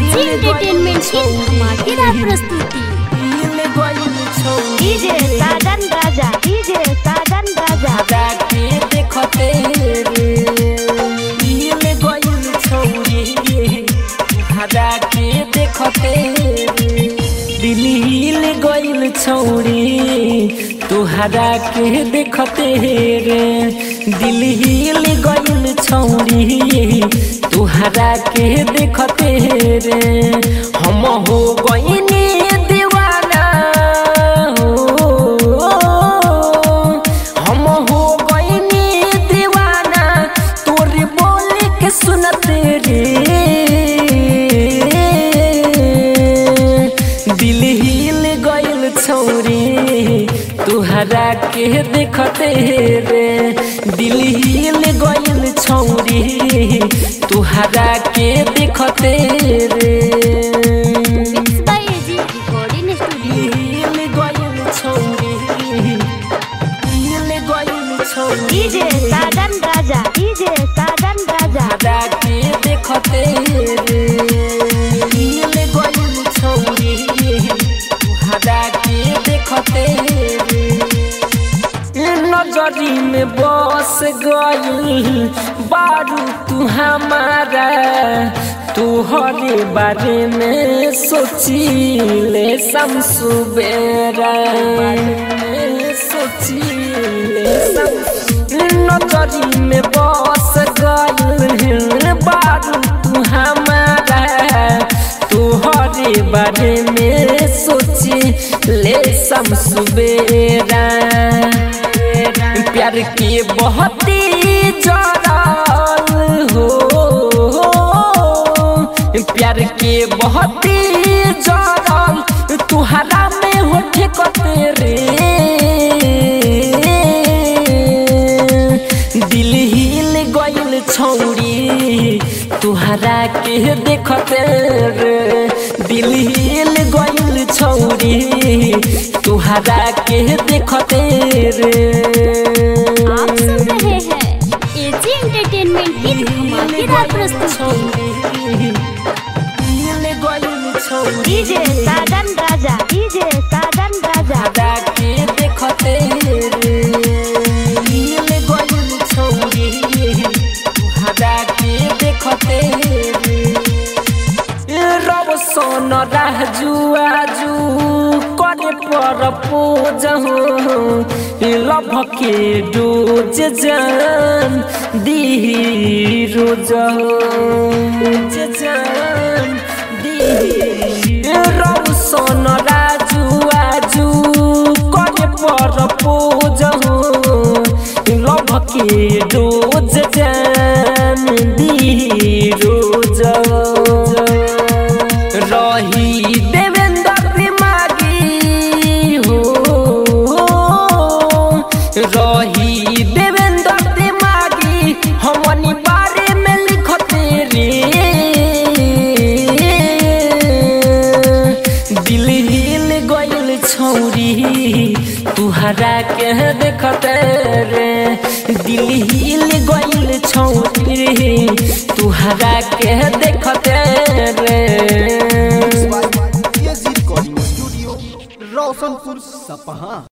AG entertainment की धमाकेदार प्रस्तुति डीजे साजन राजा डीजे साजन राजा जाके देखते रे दिल गइल छौरी हरा के देखते रे दिल हिल गइल छौरी तुहरा के देखते रे दिल हिल गइल छौरी तुहरा के देखते रे हम हो गइनी दीवाना हो हम हो गइनी दीवाना तोरी बोल के सुनते रे दिल हिल गइल छौरी तुहरा के देखते रे दिल हिल गइल छौरी तुहरा के देखते रे mix by AG recording studio हिल गइल छौरी हिल गइल छौरी डीजे साजन राजा डीजे साजन राजा हरा के देखते रे हिल गइल छौरी हरा के देखते रे नजरी में बस गइल बारू तू हमारा तुहरे बारे में सोचिले समसुबेरा सोचिले नजरी में बस गइल बारू तू हमारा तुहरे बारे में सोची ले समसुबेरा प्यार के बहुत ही जड़ल हो प्यार के बहुत ही जड़ल तुहरा में हो ठेकते रे दिल हिल गइल छौरी तुहरा के देखते रे दिल हिल गइल छौरी तुहरा के देखते रे आप सुन रहे हैं एजी एंटरटेनमेंट की धमाकेदार प्रस्तुति डीजे साजन राजा डीजे साजन राजा हरा के देखते रे हिल गइल छौरी हरा के देखते रे रब सोन राजू आजू करे पर पूज लभ के डोज जान दी रोज जान दी रब सोन राजू आजू करे पर पूज लभ के डोज जान दी रोज रही देवेंद्र दिमागी हो रही देवेंद्र दिमागी हमनी बारे में लिखते रे दिल हिल गइल छौरी तुहरा के देखते रे दिल हिल गइल छौरी तुहरा के देखते रे एजी रिकॉर्डिंग स्टूडियो रोशनपुर सपहा